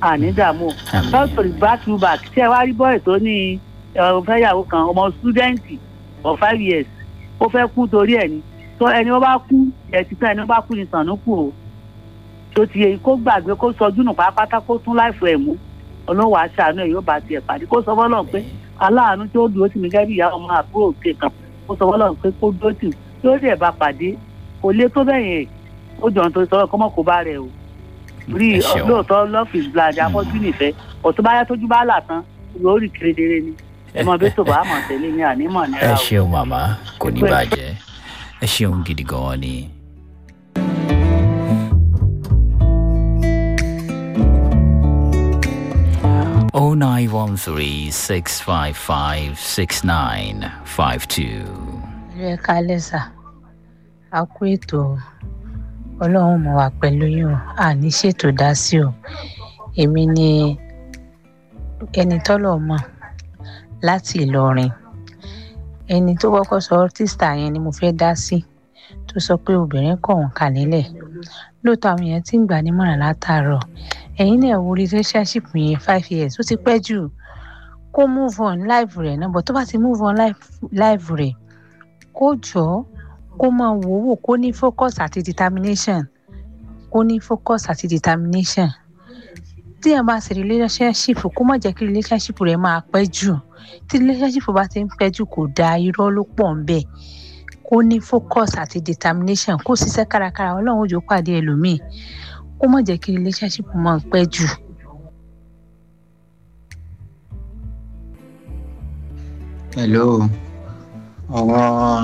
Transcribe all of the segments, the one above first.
àní dààmú Àmín. lọ́sọ̀rọ̀ back to back tí ẹ wá rí bọ́ọ̀ tó ní ẹ, fẹ́yàwó kan ọmọ stúdẹ́ǹtì for five years ó fẹ́ kú torí ẹ̀ ni tó ẹni wọ́n bá kú ẹ̀ ti tán ẹni wọ́n bá kú ni sànú kù o tó ti yẹ kó gbàgbé kó sọjú nù pátápátá kó tún láìfọ ẹ̀ mú ọlọ́wọ́ aṣáánú ẹ̀ yóò bá tiẹ̀ pàdé kó sọ fọ́lọ́ pé aláàánú tó dúró tì mí gẹ́gẹ́ bí ìyá ọmọ àbúrò òkè kan kó sọ fọ́lọ́ pé kó dúró tì mí yóò dẹ̀ bá pàdé kò lé tó bẹ́ẹ̀ yẹn ó jọ̀ tó sọ kọ́mọ́ kó bá rẹ̀ o rí Ẹ ṣeun. lóòótọ́ love is blind afọ́jú nìfẹ́ ọ̀tún báyá tójú bá là tán yóò rí kedere ni ẹ mọ bí tó bá mọ̀ tẹ́lẹ̀ ní ànímọ̀ ẹ nira o. ṣeun màmá kò ní bàjẹ́ ẹ ṣeun gidi gan ni. oh nine one three six five five six nine five two. ẹ kálẹ̀ sà á kú ètò o. ọlọ́run mọ̀ wá pẹ̀lú yín o àní ṣètò dá sí o èmi ni ẹni tọ́lọ̀ mọ̀ láti ìlọrin ẹni tó kọ́kọ́ sọ tíṣà yẹn ni mo fẹ́ dá sí tó sọ pé obìnrin kọ̀ wọ́n kà nílẹ̀ lóòótọ́ àwọn èèyàn ti ń gbà nímọ̀ràn látàárọ̀ ẹ̀yin náà wo relationship yẹn five years ó ti pẹ́ jù kó move on life rẹ̀ náà but tó bá ti move on life, life rẹ̀ kó jọ kó máa wò wò kó ní focus àti determination kó ní focus àti determination tí ẹ bá ṣe relationship kó má jẹ́ kí relationship rẹ̀ máa pẹ́ jù tí relationship bá ti ń pẹ́ jù kò dáa irọ́ ló pọ̀ ń bẹ̀ kó ní focus àti determination kó ṣiṣẹ́ kárakára ọlọ́run òjò pàdé ẹlòmíì kó má jẹ́ kí relationship máa pẹ́ jù. hello ọ̀rọ̀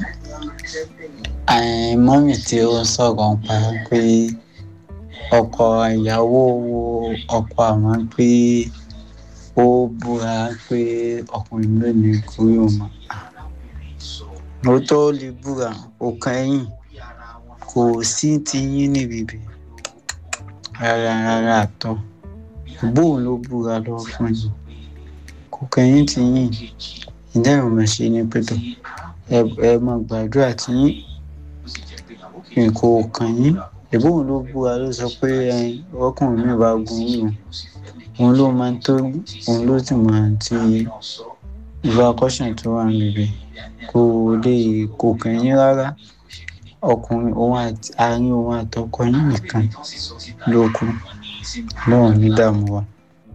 eh, mọ́mì tí ó ń sọ̀rọ̀ ń pa pé ọkọ ìyàwó wo ọkọ àwọn pé ó búra pé ọkùnrin lónìí kúrò mọ́ mo tó lè búra ó kẹ́yìn kò sí ti yín níbi ibẹ̀ rárá rárá àtọ bóun ló búra lọ fún yín kò kẹ́yìn ti yín ìdáhùn máa ṣe ní pẹ̀tọ̀ ẹ ẹ máa gbàdúrà tí yín kò kàn yín ìbóun ló búra ló sọ pé ẹ, ọkùnrin mi bá gun òun òun ló máa ń tó òun ló sì máa ń ti ìwà kọ́ṣàn tó wà níbi kò lè kò kàn yín rárá ọkùnrin òun àti àárín òun àtọkọ yín nìkan ló kù lọ́run ní dààmú wa.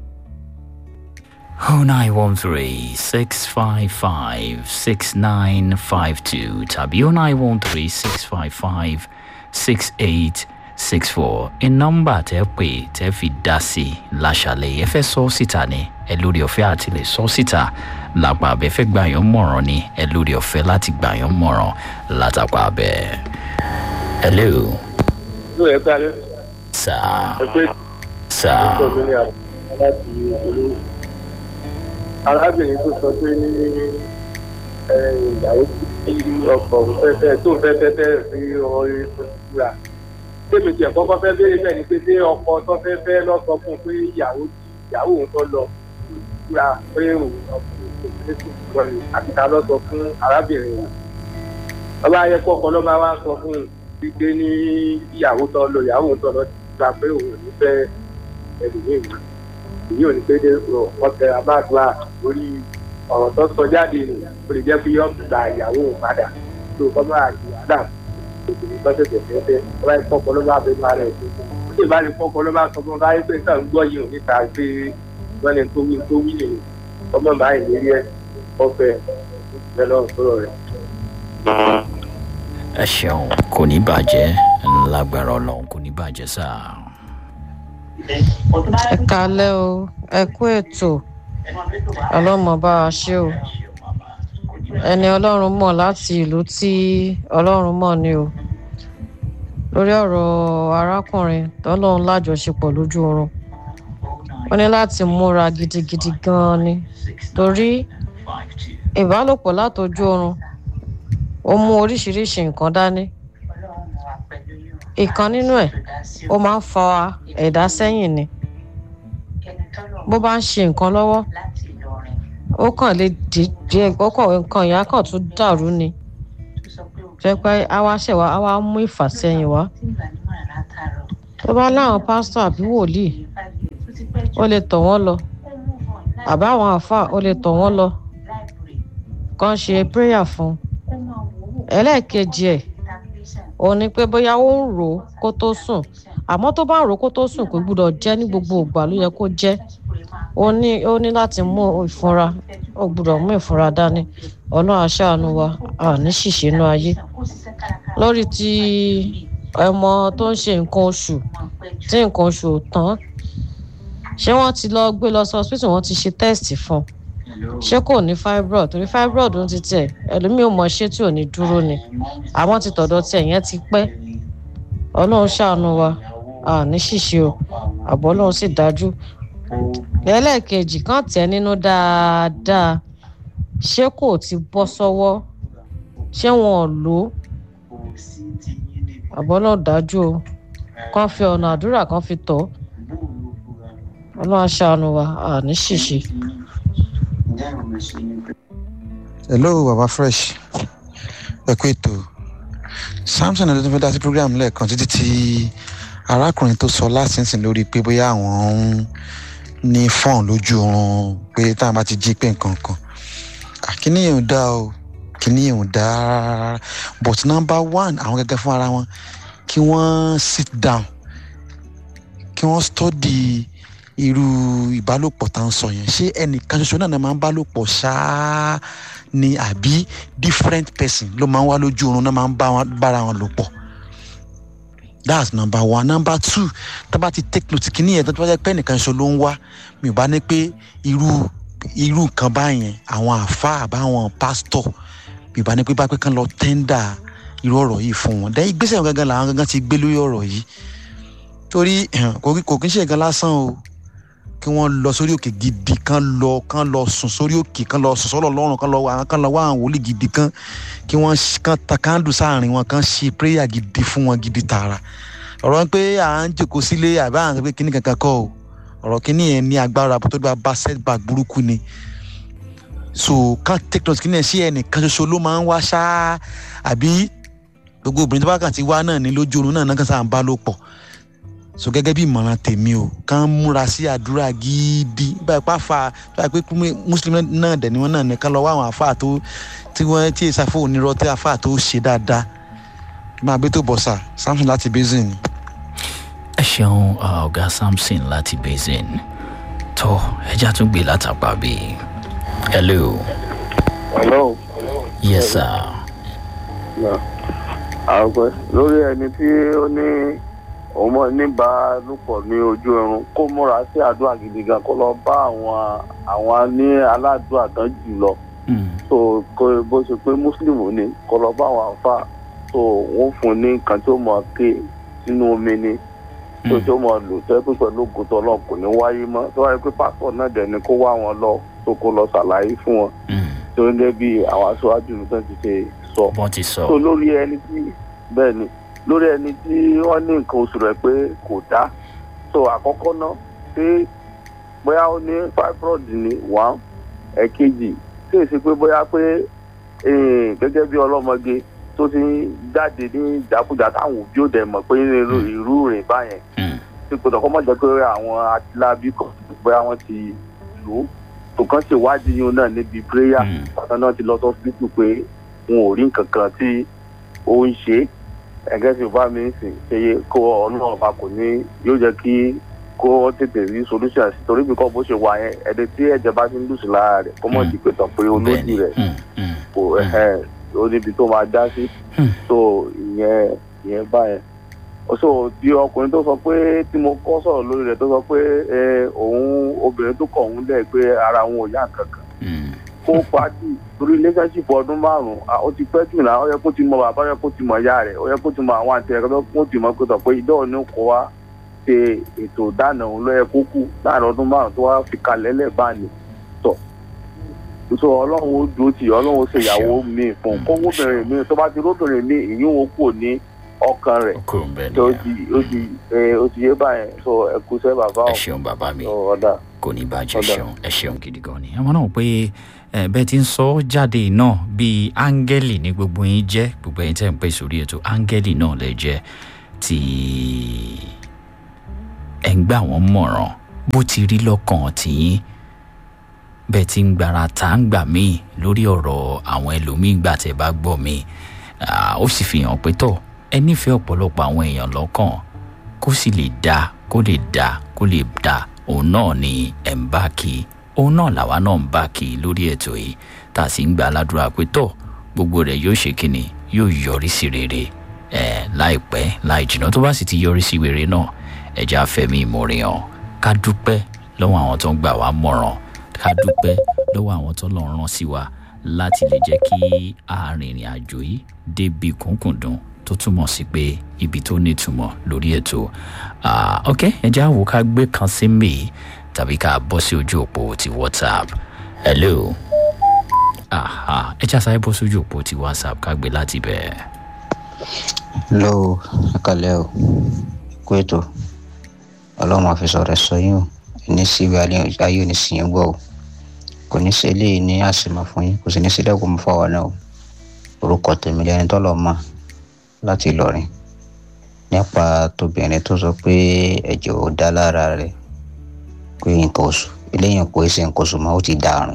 0913 655 6952 tàbí 0913 655 6864 in nọ́mbà tẹ́ pè tẹ́ fi dá sí i láṣàlẹ̀ ẹ fẹ́ sọ síta ni ẹ lórí ọ̀fẹ́ àti lè sọ síta lápá abẹ́ fẹ́ gbà yán mọ̀ràn ni ẹ lórí ọ̀fẹ́ láti gbà yán mọ̀ràn látàpá abẹ́. hello ló ẹ gbá lẹ sir ẹ pé sir tó mi ní àwọn láti olówó arábìnrin tó sọ pé ní ẹ, ìyàwó tí ọkọ fẹfẹ tó fẹfẹ fẹrẹ sí ọrẹ tó kúra tèmi tiẹ̀ kọ́kọ́ fẹ́ béèrè bẹ́ẹ̀ ni pé ṣé ọkọ tó fẹ́ fẹ́ lọ sọ fún un pé ìyàwó tí ìyàwó òun tó lọ kúra pé òun ọkùnrin kò ní sùn lọ ni àti ta lọ sọ fún arábìnrin yìí ọba ayẹ kọkọ ló máa wá sọ fún un wípé ní ìyàwó tó lọ ìyàwó òun tó lọ ti gba pé òun ò ní fẹ́ ẹlòmíì mọ́ èyí ò ní pé dé wọ́n tẹ abáàdúrà lórí ọ̀rọ̀ tó sọ jáde nù ó lè jẹ́ pé yọ̀ gba ìyàwó òun padà tó kọ́ máa di àdá òkùnrin tó tẹ̀sẹ̀ fẹ́fẹ́ ọba ìfọ́kọ́ ló bá bẹ máa rẹ̀ tó ó sì bá lè fọ́kọ́ ló bá sọ fún ọba ayé pé nǹkan ń gbọ́ yìí ò níta pé wọ́n lè tó wí tó wí lè ọmọ máa ń lérí ẹ̀ ọ̀fẹ́ ìfẹ́ lọ́rùn sọ̀rọ̀ rẹ̀. ẹ ṣeun kò ní bàjẹ́ lágbára ọlọ́run kò ní bàjẹ́ sáà. ẹ kalẹ o ẹ kú ètò ọlọmọ bá a ṣe o ẹni ọlọrun mọ láti ìlú tí ọlọrun mọ ni o lórí ọrọ arákùnrin tọlọrun lájọṣepọ lójú oorun ó ní láti múra gidigidi ganan ni torí ìbálòpọ látọjú oorun ó mú oríṣiríṣi nǹkan dání ìkan nínú ẹ ó máa ń fa ẹ̀dá sẹ́yìn ni bó bá ń ṣe nǹkan lọ́wọ́ ó kàn lè dìde ọkọ̀ nǹkan ìyá kan tún dàrú ni jẹ́ pé àwa ṣẹ̀wá àwa mú ìfàsẹ́yìn wá tó bá láwọn pásítọ̀ àbí wòlíì ó lè tọ̀ wọ́n lọ àbá àwọn àáfàá ó lè tọ̀ wọ́n lọ kàn ṣe prayer fún ẹlẹ́ẹ̀kejì ẹ̀ òun ni pé bóyá ó ń rò ó kó tó sùn àmọ́ tó bá ń rò ó kó tó sùn kò gbúdọ̀ jẹ́ ní gbogbo ìgbà ló yẹ kó jẹ́ ó ní ó ní láti mú ìfúnra ó gbúdọ̀ mú ìfúnra dání ọlọ́run aṣáánú wa a ní ṣìṣe inú ayé lórí ti ọmọ tó ń ṣe nǹkan oṣù tí nǹkan oṣù ò tán ṣé wọ́n ti lọ gbé lọ sí hospital wọ́n ti ṣe test fún un ṣé kò ní fibroid torí fibroid ń ti tẹ̀ ẹlòmíì ò mọ ṣé tí ò ní dúró ni àwọn ti tọ̀dọ̀ tiẹ̀ yẹn ti pẹ́ ọlọ́run ṣàánú wa a ní ṣìṣe o àbọ̀ ọlọ́run sì dájú lẹ́lẹ́kejì kan tẹ̀ nínú dáadáa ṣé kò ti bọ́ sọ́wọ́ ṣé wọn ò lò ó àbọ̀ ọlọ́run dájú o kàn fi ọ̀nà àdúrà kan fi tọ̀ ọ́ ọlọ́run aṣàánú wa a ní ṣìṣe. hello baba fresh ẹ kú ètò samson ẹni tó fẹ́ dá sí program lẹ́ẹ̀kan títí tí arákùnrin tó sọ lásìsìn lórí pé bóyá àwọn ń ní fọ́ọ̀n lójú oorun pé táwọn bá ti jí pé nǹkan kan kíní yẹn ò dá o kíní yẹn ò dá rárá but number one àwọn gẹ́gẹ́ fún ara wọn kí wọ́n sit down kí wọ́n study irú ìbálòpọ̀ tá à ń sọ yẹn ṣé ẹnìkan ṣoṣo náà máa ń bálòpọ̀ ṣáá ni àbí different person ló máa ń wá lójú oorun náà máa ń bára wọn lò pọ̀ that's number one number two tá a bá ti take note kìíní yẹn tó bá jẹ́ pé ẹnìkan ṣoṣo ló ń wá mi ò bá ní pé irú irú nǹkan báyẹn àwọn àáfàá àbáwọn pásítọ̀ mi ò bá ní pé bá pé kán lọ tẹ́ńdà irú ọ̀rọ̀ yìí fún wọn dẹ́ ìgbésẹ̀ gangan làwọn gangan ti gbé lórí ọ̀rọ̀ yìí torí kò kí ń ṣe nǹkan lásán o kí wọ́n lọ sórí òkè gidi kan lọ kan lọ sùn sórí òkè kan lọ sùn sọ́lọ̀ lọ́rùn kan lọ wá kan lọ wá àwọn wòlíì gidi kan kí wọ́n kan ta kándù sáàrin wọn kan ṣe prayer gidi fún wọn gidi tààrà ọ̀rọ̀ pé à ń jòkó sílé àbí à ń pé kíní kankan kọ́ o ọ̀rọ̀ kíní yẹn ní agbára tó bá bá setback burúkú ni so kan take note kíní yẹn sí ẹnìkan ṣoṣo ló máa ń wá ṣáá àbí gbogbo obìnrin tó bá kàn ti wá náà ní lójú oorun náà náà kan sáà ń bá lò pọ̀ so gẹ́gẹ́ bí ìmọ̀ràn tèmi o kàn múra sí àdúrà gidi báyìí pàfà báyìí pé mùsùlùmí náà dẹ̀ ni wọ́n náà nìkan lọ wá àwọn àfáà tó tí wọ́n tí èsì àfọ onírọ́ tí àfáà tó ṣe dáadáa máa gbé tó bọ̀ sà samson láti basin ni. ẹ ṣeun ọ̀gá samson láti basin tó ẹja tún gbé látàpá bí hello. hello. yes sir. àgbẹ̀ lórí ẹni tí ó ní ọmọ níbàálòpọ̀ ní ojú oorun kó múra sí àdúrà gidi gan kó lọ bá àwọn àwọn ní aládùúrà tán jù lọ so kó bó ṣe pé mùsùlùmí ni kó lọ bá àwọn àfa so wọn fún ní nǹkan tó mọ ké sínú omi ni tó tó mọ lò tó pé pẹ̀lú ògùntàn ọlọ́run kò ní wáyé mọ́ tó wáyé pé pásítọ̀ náà dẹ̀ ni kó wá wọn lọ tó kó lọ ṣàlàyé fún wọn tó ń gẹ́ bí àwọn aṣáájú nìkan ti ṣe sọ wọ́n ti sọ. so lórí ẹni tí bẹ́ẹ̀ ni lórí ẹni tí wọ́n ní nǹkan oṣù rẹ̀ pé kò dá so àkọ́kọ́ náà pé bóyá ó ní fibroid ní one ẹ̀kejì tí èsì pé bóyá pé gẹ́gẹ́ bí ọlọ́mọge tó ti ń jáde ní ìjákújà táwọn òbí ò dẹ̀ mọ̀ pé irú rìn báyẹn tí kò tọ́kọ́ mọ̀ jẹ́ pé àwọn atilábí kan bóyá wọ́n ti lò ó tó kàn ṣèwádìí yín náà níbi prayer pàtàkì náà ti lọ sọ́sibítù pé wọn ò rí nǹkan kan tí ó ń ṣe é ẹgẹ tí bá mi sìn ṣe kó ọlọ́run bá kò ní yóò jẹ́ kí kó tètè rí solution sí torí bí kò bó ṣe wà yẹn ẹni tí ẹ̀jẹ̀ bá ti ń lùsì lára rẹ̀ kó mọ̀ sí pé tán pé olójú rẹ̀ kò ó níbi tó máa dá sí so ìyẹn ìyẹn báyẹn so tí ọkùnrin tó sọ pé tí mo kọ́ sọ̀rọ̀ lórí rẹ̀ tó sọ pé òun obìnrin tó kọ̀ òun lẹ̀ pé ara òun ò yá kankan kó pàtì torí relationship ọdún márùn ó ti pẹ́ jù náà ó yẹ kó ti mọ bàbá ó yẹ kó ti mọ ìyá rẹ̀ ó yẹ kó ti mọ àwọn àti ẹ̀kọ́ kó ti mọ pé tọ̀ pé ìdánwò ní kó wá ṣe ètò ìdáná òun ló yẹ kó kú láàrin ọdún márùn tó wá fi kalẹ̀ lẹ́ẹ̀báni tọ̀ so ọlọ́run ó dúró tì ọlọ́run ó ṣe ìyàwó mi fún kó wóbìnrin mi tó bá ti róbìnrin mi ìyún ó kù ní ọkàn rẹ̀ tó ti ó ti ó ti yé báyẹn so ẹ kú sẹ́ bàbá ẹ ṣeun bàbá mi ọ̀dà kò ní bàjẹ́ ṣeun ẹ ṣeun gidi gan ni àwọn náà pé bẹ́ẹ̀ ti ń sọ jáde náà bíi áńgẹ́lì ní gbogbo yín jẹ́ gbogbo yín tẹ́ ń pè sórí ètò áńgẹ́lì náà lè jẹ́ tí ẹ̀ ń gbà wọ́n mọ̀ràn bó ti rí lọ́kàn tìyín bẹ́ẹ̀ tí ń gbára tá ń gbà míì lórí ọ̀rọ̀ àwọn ẹlòmíín gbà tẹ́ bá gbọ́ mi ó sì fi hàn pé tọ̀ ẹ nífẹ̀ẹ́ ọ̀pọ̀lọpọ̀ àwọn èèyàn lọ́kàn kó sì lè dá kó lè dá kó lè dá òun náà ni ẹ̀ ń bá kí òun náà làwa náà ń bá kí lórí ètò yìí tá a sì ń gba aládùúrà pé tọ̀ gbogbo rẹ̀ yóò ṣe kíni yóò yọrí sí rere ẹ̀ láìpẹ́ láì jìnnà tó bá sì ti yọrí sí rere náà ẹ̀já fẹ̀mí ìmoore hàn ká dúpẹ́ lọ́wọ́ àwọn tó ń gbà wá mọ̀ràn ká dúpẹ́ lọ́wọ́ àwọn tó lọ́ọ́ rán sí wa láti lè jẹ́ kí arìnrìn àjò yìí débi kúnkùndùn tó túmọ̀ sí pé ibi tó nítumọ̀ lórí ètò ok ẹ̀já wò ká gbé kan sí mi tàbí ká bọ́ sí ojú òpó ti whatsapp hello ẹ̀já sáré bọ́ sí ojú òpó ti whatsapp ká gbé láti bẹ̀. hello ẹ kàlẹ́ o kó ètò ọlọ́run àfisọ̀ rẹ̀ sọ yín o ní síbi ayé ní sìn gbọ́ o kò ní sí eléyìí ní àsìmọ̀ fún yín kò sì ní sí dẹ́kun mọ́ fáwọn náà o orúkọ tèmi lẹni tọ́lọ̀ mọ̀ láti Ìlọrin nípa tóbìnrin tó sọ pé ẹ̀jẹ̀ ò dá lára rẹ̀ pé nǹkan oṣù eléyìí kò ṣe nǹkan oṣù mọ́ ó ti dàrún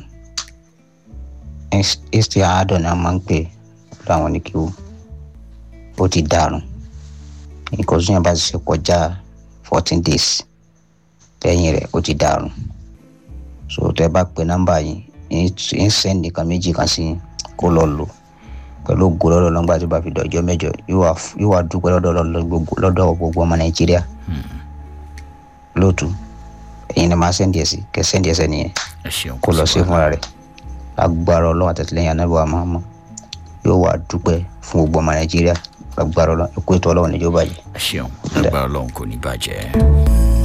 isti àádọ́ ni a máa ń pè láwọn oníkíwò ó ti dàrún nǹkan oṣù yẹn bá ti ṣe kọjá fourteen days lẹ́yìn rẹ̀ ó ti dàrún so tẹ́ bá pe nọ́mbà yìí ń send nìkan méjì kan sí kó lọ lò pẹ̀lú ògo lọ́dọ̀ lọ́gbà tí bá fi dọ̀jọ́ mẹ́jọ yóò wá dúpẹ́ lọ́dọ̀ gbogbo ọmọ nàìjíríà lóòtú ẹ̀yin ni màá sẹ́ndì ẹ̀ sí kẹ́ sẹ́ndì ẹ̀sẹ̀ nìyẹn kó lọ sí fúnra rẹ̀ agbára ọlọ́run àtẹ̀tẹ̀lẹ́yìn anábọ̀ àmọ́ yóò wá dúpẹ́ fún gbogbo ọmọ nàìjíríà agbára ọlọ́run ẹ̀kú ètò ọlọ́run níjọba yìí. ẹ ṣeun agbára ọlọ́run kò ní bàjẹ́.